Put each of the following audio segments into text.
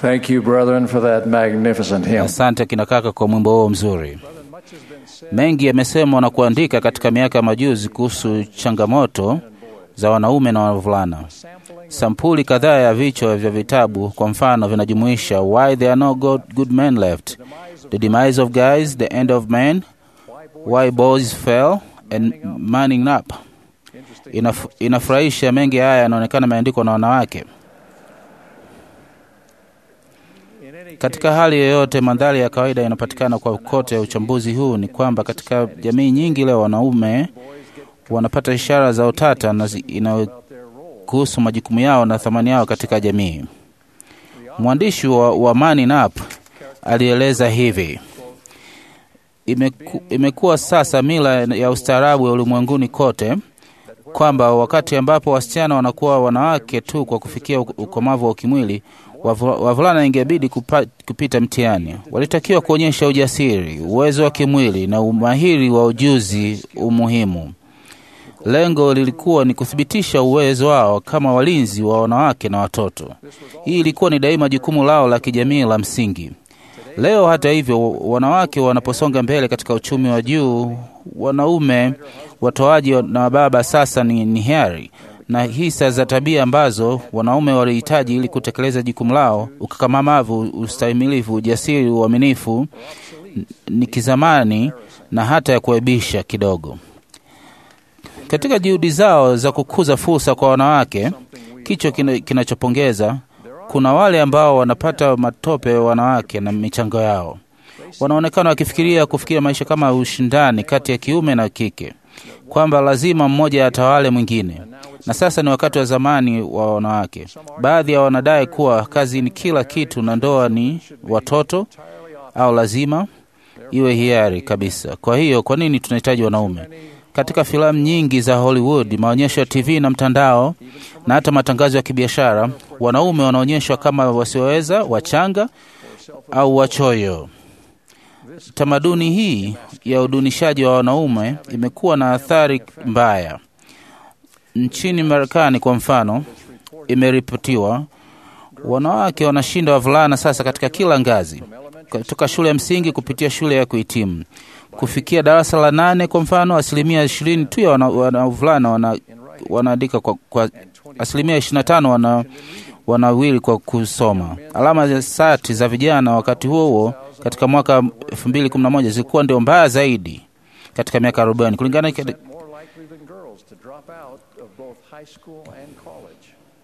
Thank you, brethren, for that magnificent hymn. Asante kina kaka kwa mwimbo huo mzuri. Mengi yamesemwa na kuandika katika miaka ya majuzi kuhusu changamoto za wanaume na wavulana. Sampuli kadhaa ya vichwa vya vitabu kwa mfano vinajumuisha Why There Are No God, Good Men Left, The Demise of Guys, The End of Men, Why Boys Fell and Manning Up. Inaf, inafurahisha mengi haya yanaonekana yameandikwa na wanawake. Katika hali yoyote, mandhari ya kawaida inapatikana kwa kote. Uchambuzi huu ni kwamba katika jamii nyingi leo wanaume wanapata ishara za utata na zi- inayohusu majukumu yao na thamani yao katika jamii. Mwandishi wa, wa Man Up alieleza hivi: Imeku, imekuwa sasa mila ya ustaarabu ya ulimwenguni kote kwamba wakati ambapo wasichana wanakuwa wanawake tu kwa kufikia uk- ukomavu wa kimwili, wavu- wavulana ingebidi kupa, kupita mtihani. Walitakiwa kuonyesha ujasiri, uwezo wa kimwili na umahiri wa ujuzi umuhimu. Lengo lilikuwa ni kuthibitisha uwezo wao kama walinzi wa wanawake na watoto. Hii ilikuwa ni daima jukumu lao la kijamii la msingi. Leo hata hivyo, wanawake wanaposonga mbele katika uchumi wa juu, wanaume watoaji na baba sasa ni, ni hiari na hisa za tabia ambazo wanaume walihitaji ili kutekeleza jukumu lao: ukakamavu, ustahimilivu, ujasiri, uaminifu, n- ni kizamani na hata ya kuaibisha kidogo. Katika juhudi zao za kukuza fursa kwa wanawake, kicho kina- kinachopongeza kuna wale ambao wanapata matope wanawake na michango yao. Wanaonekana wakifikiria kufikiria maisha kama ushindani kati ya kiume na kike, kwamba lazima mmoja atawale mwingine. Na sasa ni wakati wa zamani wa wanawake. Baadhi ya wanadai kuwa kazi ni kila kitu na ndoa ni watoto, au lazima iwe hiari kabisa. Kwa hiyo, kwa nini tunahitaji wanaume? Katika filamu nyingi za Hollywood, maonyesho ya TV na mtandao na hata matangazo ya kibiashara, wanaume wanaonyeshwa kama wasioweza, wachanga au wachoyo. Tamaduni hii ya udunishaji wa wanaume imekuwa na athari mbaya. Nchini Marekani kwa mfano, imeripotiwa wanawake wanashinda wavulana sasa katika kila ngazi, kutoka shule ya msingi kupitia shule ya kuhitimu kufikia darasa la nane. Kwa mfano, asilimia ishirini tu ya wana- wana- wavulana wana, wanaandika kwa, kwa asilimia ishirini na tano wana wanawili kwa kusoma. Alama za sati za vijana wakati huo huo katika mwaka 2011 zilikuwa ndio mbaya zaidi katika miaka 40 kulingana na more likely than girls to drop out of both high school and college.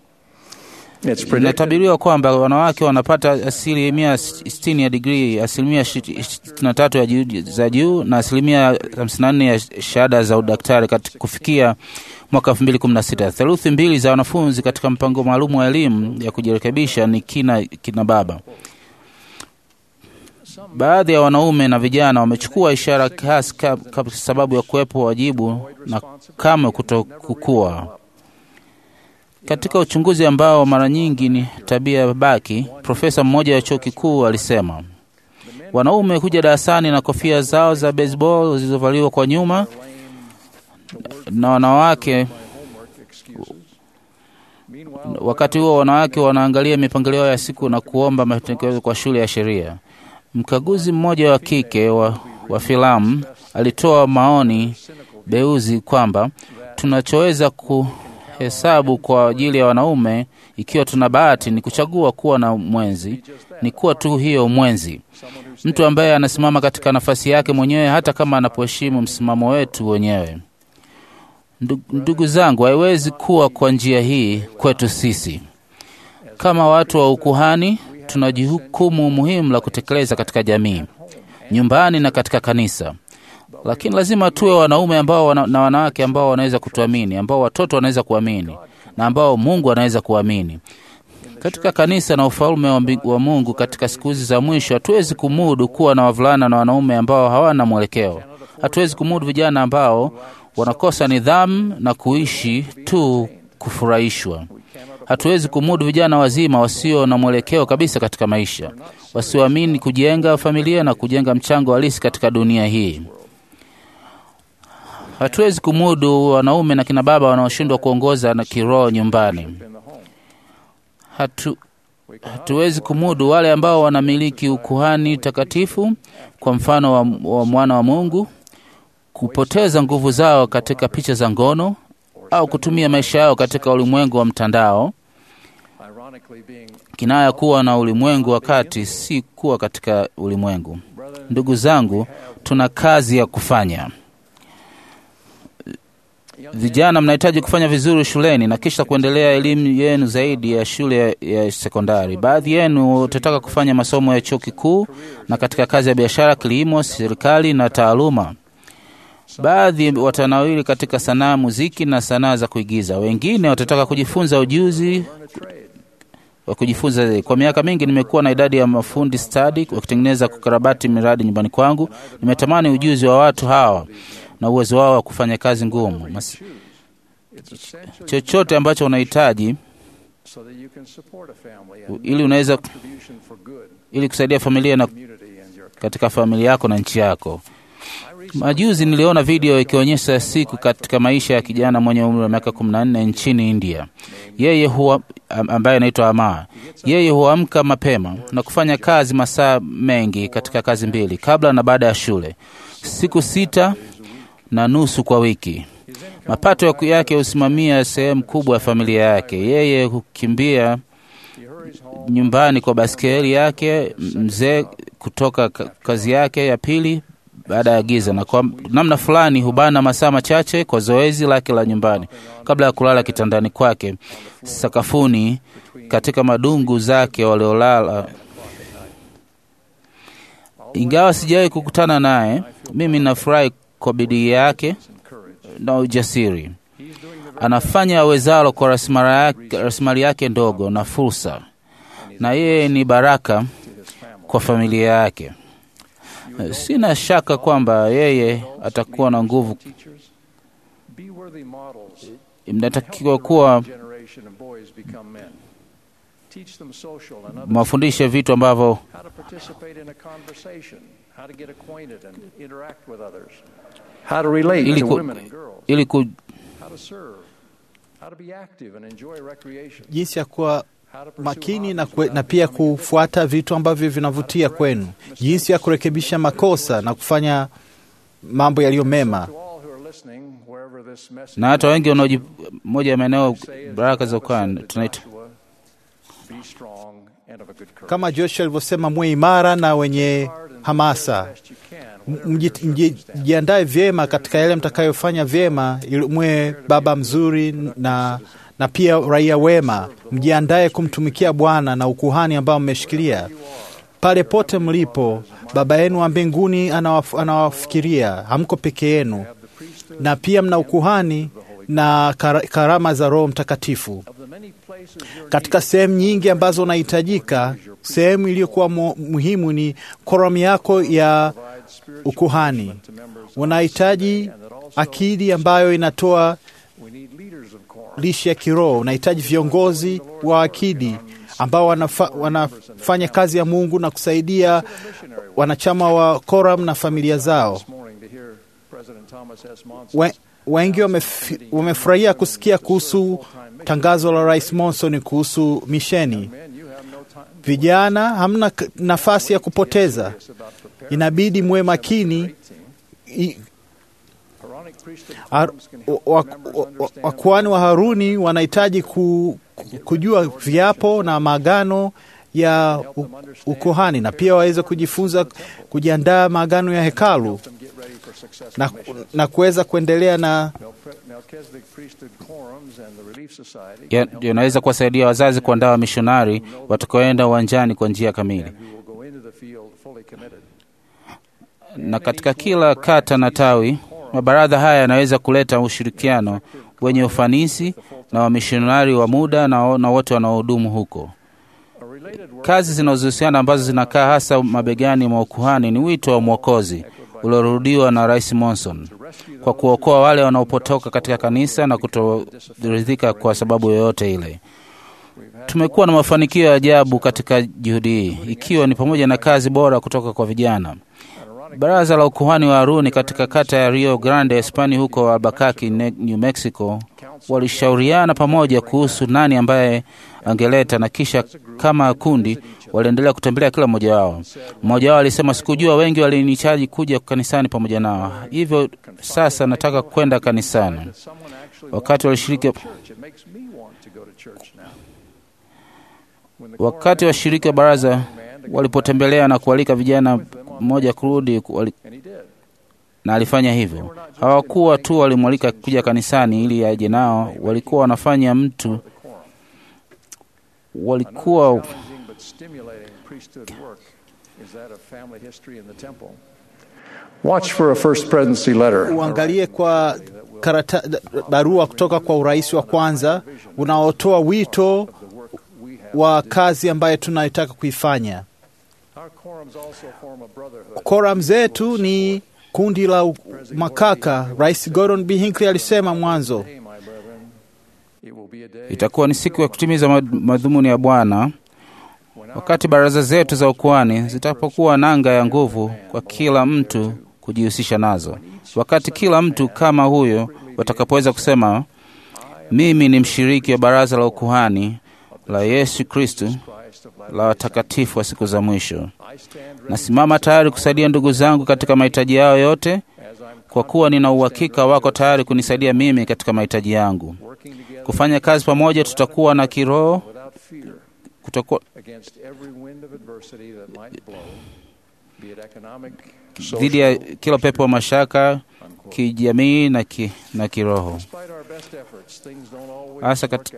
It's predicted Inatabiriwa kwamba wanawake wanapata asilimia 60 ya digrii, asilimia 63 ya juu, za juu na asilimia 54 ya shahada za udaktari kati kufikia mwaka 2016. Theluthi mbili za wanafunzi katika mpango maalum wa elimu ya kujirekebisha ni kina, kina baba. Baadhi ya wanaume na vijana wamechukua ishara hasi ka- ka- sababu ya kuwepo wajibu na kamwe kutokukua katika uchunguzi ambao mara nyingi ni tabia baki, profesa mmoja wa chuo kikuu alisema wanaume huja darasani na kofia zao za baseball zilizovaliwa kwa nyuma, na wanawake wakati huo wanawake wanaangalia mipangilio ya siku na kuomba mapendekezo kwa shule ya sheria. Mkaguzi mmoja wa kike wa, wa filamu alitoa maoni beuzi kwamba tunachoweza kuhesabu kwa ajili ya wanaume, ikiwa tuna bahati, ni kuchagua kuwa na mwenzi, ni kuwa tu hiyo mwenzi, mtu ambaye anasimama katika nafasi yake mwenyewe, hata kama anapoheshimu msimamo wetu wenyewe. Ndu- Ndugu zangu, haiwezi kuwa kwa njia hii kwetu sisi. Kama watu wa ukuhani, tuna jukumu muhimu la kutekeleza katika jamii, nyumbani na katika kanisa. Lakini lazima tuwe wanaume ambao wana, na wanawake ambao wanaweza kutuamini, ambao watoto wanaweza kuamini na ambao Mungu anaweza kuamini. Katika kanisa na ufalme wa, mbi- wa Mungu katika siku hizi za mwisho, hatuwezi kumudu kuwa na wavulana na wanaume ambao hawana mwelekeo. Hatuwezi kumudu vijana ambao wanakosa nidhamu na kuishi tu kufurahishwa. Hatuwezi kumudu vijana wazima wasio na mwelekeo kabisa katika maisha, wasioamini kujenga familia na kujenga mchango halisi katika dunia hii. Hatuwezi kumudu wanaume na kina baba wanaoshindwa kuongoza na kiroho nyumbani. Hatu, hatuwezi kumudu wale ambao wanamiliki ukuhani takatifu, kwa mfano wa, wa mwana wa Mungu, kupoteza nguvu zao katika picha za ngono au kutumia maisha yao katika ulimwengu wa mtandao. ironically being Kinaya kuwa na ulimwengu wakati si kuwa katika ulimwengu. Ndugu zangu, tuna kazi ya kufanya. Vijana, mnahitaji kufanya vizuri shuleni na kisha kuendelea elimu yenu zaidi ya shule ya, ya sekondari. Baadhi yenu utataka kufanya masomo ya chuo kikuu na katika kazi ya biashara, kilimo, serikali na taaluma. Baadhi watanawili katika sanaa, muziki na sanaa za kuigiza. Wengine watataka kujifunza ujuzi learn a trade. wa kujifunza. Kwa miaka mingi nimekuwa na idadi ya mafundi stadi wakitengeneza kukarabati miradi nyumbani kwangu. Nimetamani ujuzi wa watu hawa na uwezo wao wa kufanya kazi ngumu. Mas, It's essential chochote ambacho unahitaji so that you can support a family and ili unaweza contribution for good ili kusaidia familia na community and your katika familia yako na nchi yako. Majuzi niliona video ikionyesha siku katika maisha ya kijana mwenye umri wa miaka 14 nchini India. Yeye huwa am- ambaye anaitwa Amar. Yeye huamka mapema na kufanya kazi masaa mengi katika kazi mbili, kabla na baada ya shule, siku sita na nusu kwa wiki. Mapato ya- yake husimamia sehemu kubwa ya familia yake. Yeye hukimbia he hurries home nyumbani kwa baskeli yake mzee kutoka ka- kazi yake ya pili baada ya giza, na kwa namna fulani hubana masaa machache kwa zoezi lake la nyumbani kabla ya kulala kitandani kwake sakafuni katika madungu zake waliolala. Ingawa sijawahi kukutana naye, mimi nafurahi kwa bidii yake and courage. na ujasiri. He's doing the Anafanya awezalo kwa rasilimali yake, rasilimali yake ndogo na fursa, na yeye ni baraka to his family. kwa familia yake. Sina shaka kwamba yeye atakuwa na nguvu. Teachers, be worthy models. Mnatakiwa kuwa generation of boys become men. Teach them social and other mawafundishe vitu ambavyo how to participate in a conversation, how to get acquainted and interact with others, how to relate ili, to ku, women and girls, ili ku, how to serve, how to be active and enjoy recreation, jinsi ya kuwa how to pursue makini na, hobbies kwe, na without pia becoming kufuata vitu ambavyo vinavutia kwenu, jinsi ya kurekebisha makosa na kufanya mambo yaliyo mema. To all who are listening, wherever this message na hata wengi might wanaoji moja ya maeneo say, as baraka za Joshua ukani said to tunaita Joshua, be strong and of a good courage. Kama Joshua alivyosema, muwe imara na wenye Hard and do hamasa, the best you can, M- whatever mji- your mji- circumstances. jiandae vyema katika yale mtakayofanya vyema, ili muwe baba mzuri na, na pia raia wema. Mjiandae kumtumikia Bwana na ukuhani ambao mmeshikilia pale pote mlipo. Baba yenu wa mbinguni anawaf, anawafikiria, hamko peke yenu, na pia mna ukuhani na kar- karama za Roho Mtakatifu Of the many places you're katika sehemu nyingi ambazo unahitajika. Sehemu iliyokuwa mu- muhimu ni koram yako ya provide spiritual ukuhani. nourishment to members of Unahitaji and that also akili ambayo inatoa we need leaders of quorum. lishe ya kiroho. Unahitaji viongozi wa akidi ambao wanafa, wanafanya kazi ya Mungu na kusaidia Missionary wanachama wa koram na familia zao. this morning to hear President Thomas S. Monson We, wengi wamefi- wamefurahia kusikia kuhusu tangazo la Rais Monson kuhusu misheni. Men, you have no time Vijana, hamna k- nafasi ya kupoteza, about preparing inabidi muwe makini. I- Quranic priesthood Ar- quorums can wa- help wa- members wa- understand Wakuhani wa Haruni wanahitaji ku, ku- kujua viapo na maagano ya u- ukuhani na pia waweze kujifunza kujiandaa maagano ya hekalu them get ready for successful na, missions. na kuweza kuendelea na Melchizedek- Melchizedek priesthood quorums and the Relief Society ya- can help yanaweza kuwasaidia wazazi kuandaa wamishonari watakaoenda uwanjani kwa njia kamili. who will go into the field fully committed. Na katika kila kata na tawi, mabaraza haya yanaweza kuleta ushirikiano wenye ufanisi na wamishonari wa muda na, na wote wanaohudumu huko. A related work Kazi zinazohusiana ambazo zinakaa hasa mabegani mwa ukuhani ni wito wa Mwokozi uliorudiwa na Rais Monson kwa kuokoa wale wanaopotoka katika kanisa na kutoridhika kwa sababu yoyote ile. Tumekuwa na mafanikio ya ajabu katika juhudi hii, ikiwa ni pamoja na kazi bora kutoka kwa vijana. Baraza la ukuhani wa Haruni katika kata ya Rio Grande, Hispania, huko Albuquerque, Ne- New Mexico, walishauriana pamoja kuhusu nani ambaye angeleta, na kisha kama kundi waliendelea kutembelea kila mmoja wao. Mmoja wao alisema, sikujua wengi walinichaji kuja kanisani pamoja nao, hivyo sasa nataka kwenda kanisani. Wakati walishiriki wakati washiriki wa baraza walipotembelea na kualika vijana mmoja kurudi wali, na alifanya hivyo. Hawakuwa tu walimwalika kuja kanisani ili aje nao, walikuwa wanafanya mtu, walikuwa Watch for a first presidency letter. Uangalie kwa karata, barua kutoka kwa urais wa kwanza unaotoa wito wa kazi ambayo tunayotaka kuifanya. Koram zetu ni kundi la makaka. Rais Gordon B. Hinckley alisema mwanzo, itakuwa ni siku ya kutimiza madhumuni ya Bwana wakati baraza zetu za ukuhani zitapokuwa nanga ya nguvu kwa kila mtu kujihusisha nazo, wakati kila mtu kama huyo watakapoweza kusema, mimi ni mshiriki wa baraza la ukuhani la Yesu Kristu la watakatifu wa siku za mwisho. Nasimama tayari kusaidia ndugu zangu katika mahitaji yao yote, kwa kuwa nina uhakika wako tayari kunisaidia mimi katika mahitaji yangu. Kufanya kazi pamoja, tutakuwa na kiroho kutakuwa dhidi ya kila pepo wa mashaka kijamii na, ki, na kiroho hasa kat...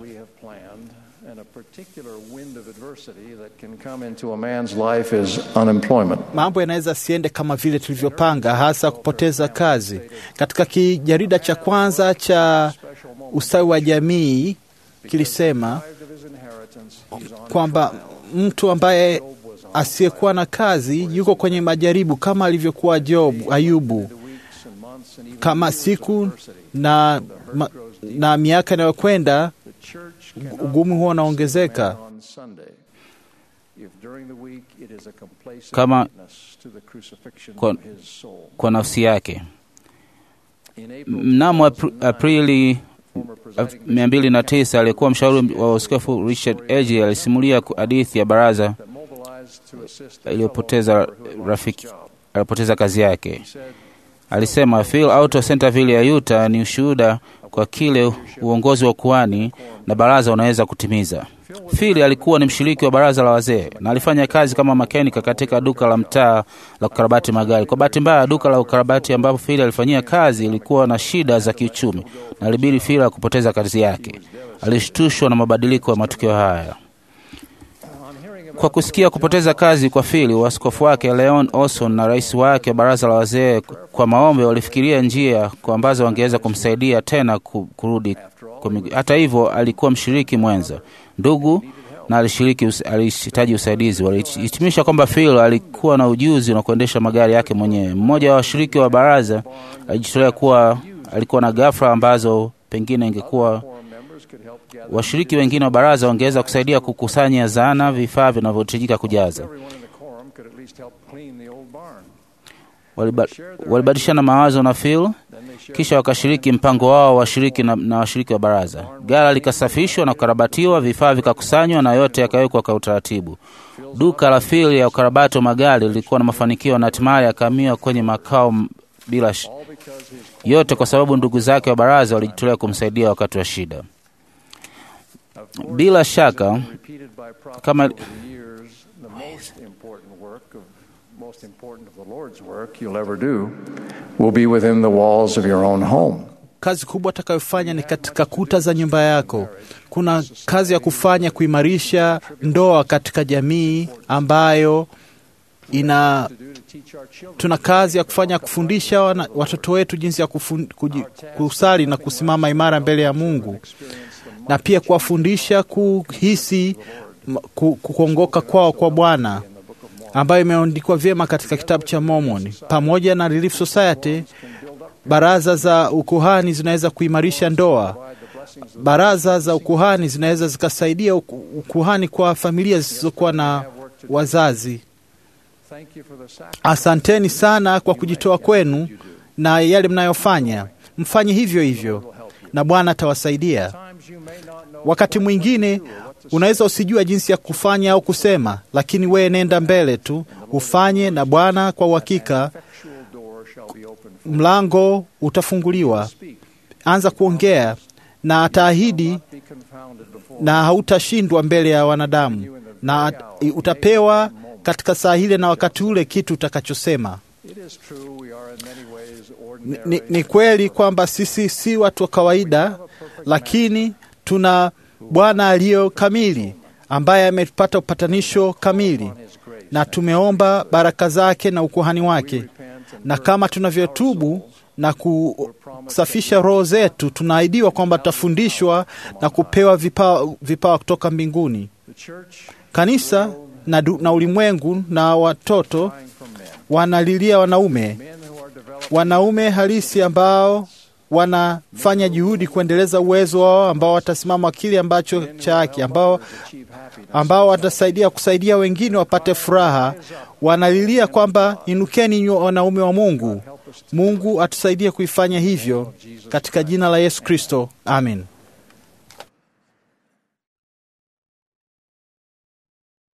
mambo yanaweza siende kama vile tulivyopanga, hasa kupoteza kazi. Katika kijarida cha kwanza cha ustawi wa jamii kilisema kwamba mtu ambaye asiyekuwa na kazi yuko kwenye majaribu kama alivyokuwa Job, Ayubu, kama siku na, ma, na miaka inayokwenda ugumu huo unaongezeka. Kama kwa, kwa nafsi yake. Mnamo Aprili 209 aliyekuwa mshauri wa askofu Richard Edgy alisimulia hadithi ya baraza iliyopoteza rafiki alipoteza kazi yake. Alisema Phil Auto Centerville ya Utah ni ushuhuda kwa kile uongozi wa kuhani na baraza unaweza kutimiza. Phil alikuwa ni mshiriki wa baraza la wazee na alifanya kazi kama makenika katika duka la mtaa la kukarabati magari. Kwa bahati mbaya, duka la ukarabati ambapo Phil alifanyia kazi ilikuwa na shida za kiuchumi na ilibidi Phil kupoteza kazi yake. Alishtushwa na mabadiliko ya matukio haya. Kwa kusikia kupoteza kazi kwa Phil, waskofu wake Leon Olson na rais wake wa baraza la wazee kwa maombi walifikiria njia kwa ambazo wangeweza kumsaidia tena kurudi. Hata hivyo, alikuwa mshiriki mwenza, ndugu na alishiriki, alihitaji usaidizi. Walihitimisha kwamba Phil alikuwa na ujuzi na kuendesha magari yake mwenyewe. Mmoja wa washiriki wa baraza alijitolea kuwa alikuwa na ghafla ambazo pengine ingekuwa washiriki wengine wa baraza wangeweza kusaidia kukusanya zana, vifaa vinavyohitajika kujaza. Walibadilishana mawazo na Phil, kisha wakashiriki mpango wao washiriki na, na washiriki wa baraza. Gala likasafishwa na kukarabatiwa, vifaa vikakusanywa na yote yakawekwa kwa utaratibu. Duka la Phil ya ukarabati wa magari lilikuwa na mafanikio na hatimaye akahamia kwenye makao bila sh... yote kwa sababu ndugu zake wa baraza walijitolea kumsaidia wakati wa shida. Bila shaka kama kazi kubwa atakayofanya ni katika kuta za nyumba yako. Kuna kazi ya kufanya kuimarisha ndoa katika jamii ambayo ina tuna kazi ya kufanya kufundisha wana, watoto wetu jinsi ya kufun, kuji, kusali na kusimama imara mbele ya Mungu na pia kuwafundisha kuhisi kuongoka kwao kwa Bwana ambayo imeandikwa vyema katika kitabu cha Mormon. Pamoja na Relief Society, baraza za ukuhani zinaweza kuimarisha ndoa. Baraza za ukuhani zinaweza zikasaidia ukuhani kwa familia zisizokuwa na wazazi. Asanteni sana kwa kujitoa kwenu na yale mnayofanya. Mfanye hivyo hivyo na Bwana atawasaidia. Wakati mwingine Unaweza usijua jinsi ya kufanya au kusema, lakini wewe nenda mbele tu ufanye, na Bwana kwa uhakika effectual door shall be opened for mlango utafunguliwa. speak. Anza kuongea na ataahidi Be confounded before na hautashindwa mbele ya wanadamu, na utapewa katika saa ile na wakati ule kitu utakachosema. It is true we are in many ways Ni, ordinary. ni, ni kweli kwamba sisi si watu wa kawaida, lakini tuna Bwana aliyo kamili ambaye amepata upatanisho kamili, His grace. na tumeomba baraka zake na ukuhani wake, Repent and na kama tunavyotubu na kusafisha roho zetu, tunaahidiwa kwamba tutafundishwa na kupewa vipawa vipawa kutoka mbinguni. the church Kanisa na, du, na ulimwengu na watoto crying from men. wanalilia wanaume Men who are developing wanaume halisi ambao wanafanya juhudi kuendeleza uwezo wao, ambao watasimama kile ambacho cha haki, ambao, achieve happiness. ambao watasaidia kusaidia wengine wapate furaha. Wanalilia kwamba inukeni nywe wanaume wa Mungu. Mungu atusaidie kuifanya hivyo katika jina la Yesu Kristo, amen.